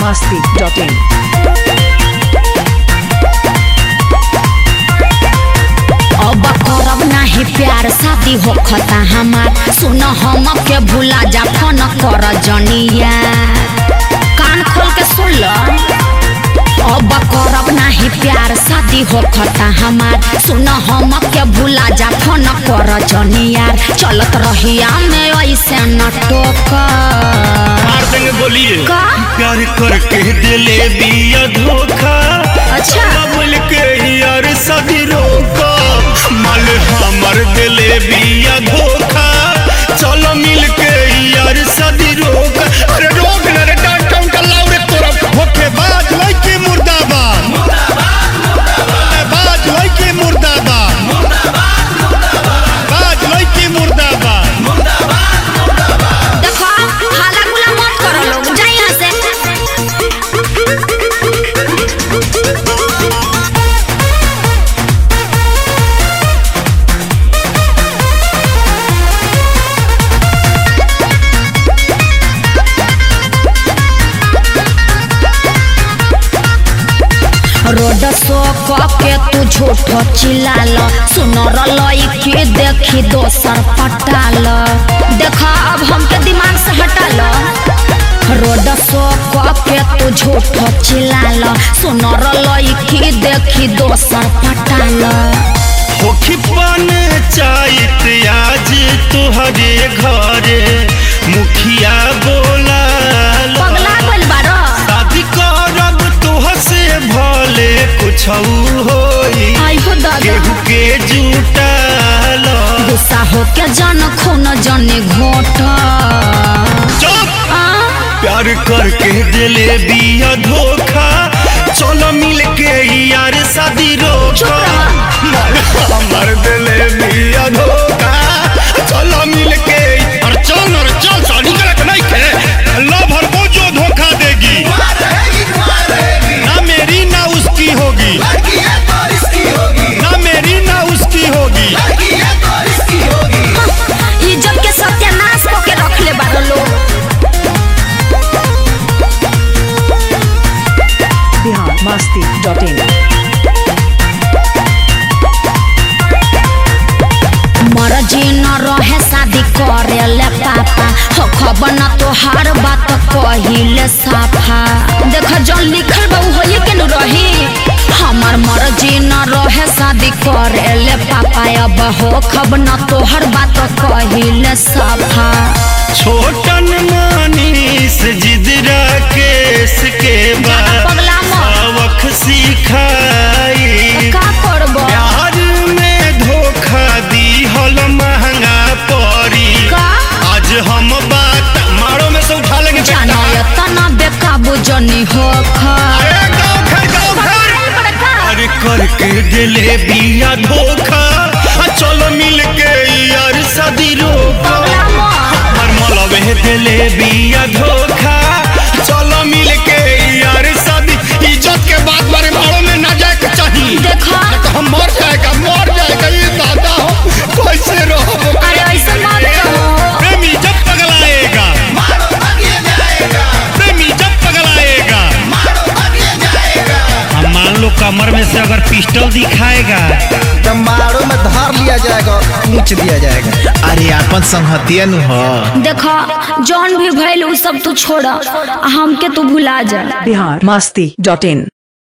masti.in. अब करब नाही प्यार शादी होखता हमार सुन हम के भूला जा फोन कर जनिया कान खोल के सुन ल अब करब नाही प्यार शादी होखता हमार सुन हम के भूला जा फोन कर जनिया चलत रहिया में ऐसे न टोक मार देंगे बोलिए का? प्यार करके दिले दिया धोखा अच्छा। बोल के यार सदी रोका माल हमर दिले दिया धोखा चलो मिल के यार सदी रोका अरे रोक ना रे डांट डांट लाओ रे तोरा होके बाज लइके मुर्दाबाद बाज लइके मुर्दाबाद बाज लइके मुर्दाबाद देखो हाला गुला मत करो लोग जा यहाँ से रोड सो के तू झूठो चिल्लाल सुनर लईकी देखी दोसर पटाल देखा अब हमके दिमाग से हटाल रोड सो के तू झूठो चिल्लाल सुनर लईकी देखी दोसर पटाल होखी पान चाहत आज तुहरे घरे मुखिया बोला पगला गइल बारो शादी करब तुह से भले कुछ होई आई हो दादा केहू के जुटाल गुस्सा होके जन खून जने घोट चुप आ प्यार करके दिले दिया धोखा चलो मिल के यार शादी चुप रोका हमर दिले दिया धोखा चलो मिल के अरे चल अरे चल शादी करक नहीं के लव हर को जो धोखा देगी ना मेरी ना उसकी होगी ना मेरी ना उसकी होगी इज्जत के सत्यानाश करके रख ले बारो लोग Bihar masti.in. मर्जी न रहे शादी करे ले पापा हो खबर न तोहार बात कहिले साफा देख जौन लिखल बा उ होइए के न रही हमार मर्जी न रहे शादी करे ले पापा अब हो खबर न तोहर बात कहिले साफा छोटन मानीस जिदरा केस के जाना बाद पगला मत सबक सिखाई का करबो प्यार में धोखा दी हल महंगा पड़ी का आज हम बात मारो में से उठा लेंगे जानो बेटा। ये तना बेकाबू जनी हो खा अरे गाँव घर गाँव घर अरे करके दिले बिया धोखा आ चलो मिल के यार शादी रोका हर मलबे दिले बिया धोखा चलो मिल के यार शादी इज्जत के बात बारे मारो में ना जाए के चाहिए देखा तो हम मर जाएगा मर जाएगा ये दादा हो कैसे रहो अरे ऐसे मत कहो प्रेमी जब पगलाएगा प्रेमी जब पगलाएगा हम मान लो कमर में से अगर पिस्टल दिखाएगा तो मारो में धार लिया जाएगा पूछ दिया जाएगा अरे आपन संहतिया नु ह देखा जौन भी भइल उ सब तू छोड़ हमके तू भुला जा Bihar masti.in.